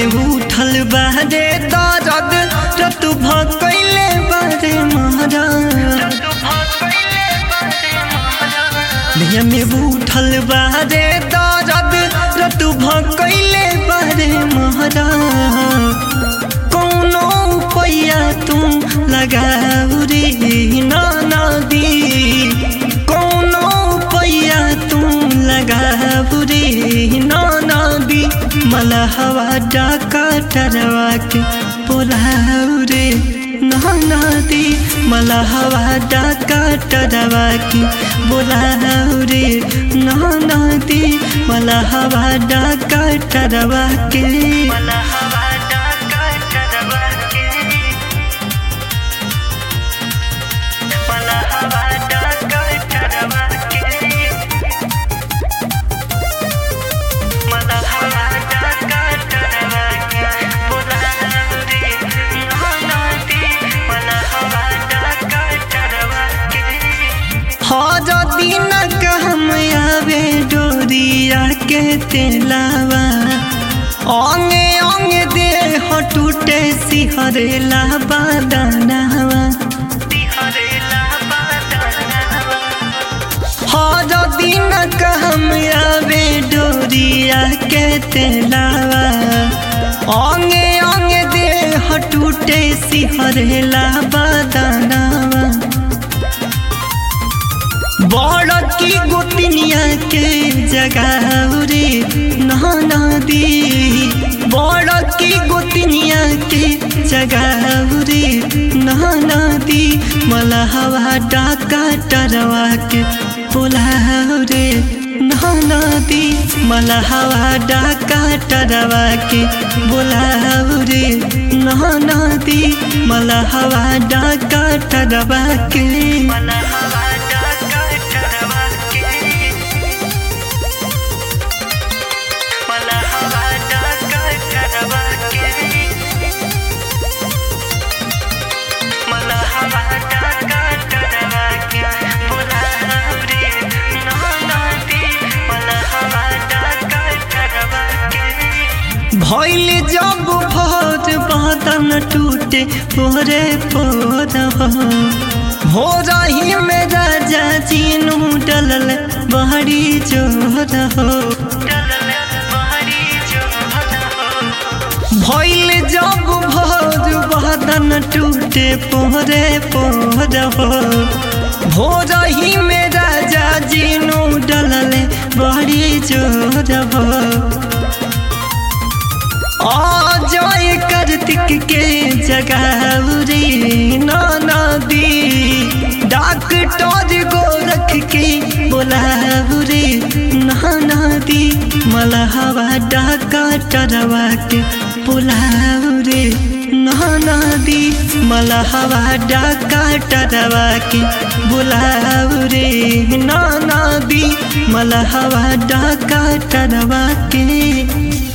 में उठल बारे दर्द रत भकैले बारे महारा देह में उठल बारे दर्द रत भकैले बारे महारा कौनो पैया तुम लगाऊ रे नाना दी कौनो पैया तुम लगाऊ रे नाना दी मला हवा डाका टरवा के बोलाऊ रे नाना दी मला हवा डाका टरवा के बोलाऊ रे नाना दी मला हवा डाका टरवा के मला हवा डाका टरवा के मला हवा डाका टरवा के मला हवा डाका टरवा के बोलाऊ रे नाना दी मला हवा डाका टरवा के हर दिन कहम आवे डोरिया के तेलावा अंगे अंगे देह टूटे सिहरेला बादनावा हर दिन कहम आवे डोरिया के तेलावा अंगे अंगे देह टूटे सिहरेला बादनावा बड़ की गोतनिया के जगाऊ रे नहाना दी बड़ की गोतनिया के जगाऊ रे नहाना दी मला हवा डाका टरवा के बोलाऊ रे नहाना दी मला हवा डाका टरवा के बोलाऊ रे नहाना दी मला हवा डाका टरवा के मला हवा डाका टरवा के मला हवा डाका टरवा के मला हवा डाका टरवा के बोलाऊ रे नहाना दी मला हवा डाका टरवा के भइल जब भोज बदन टूटे पोरे पोर भोर ही में राजा चीनू डलल बहरी जोर हो भइल जब भोज बदन टूटे पोरे पोर हो भोर ही में राजा जीनू डलल बहरी जोर हो जय कार्तिक के जगाऊ रे नाना दी डॉक्टर गोरख के बोलाऊ रे नाना दी मला हवा डाका टरवा के बोलाऊ रे नाना दी मला हवा डाका टरवा के बोलाऊ रे नाना दी मला हवा डाका टरवा के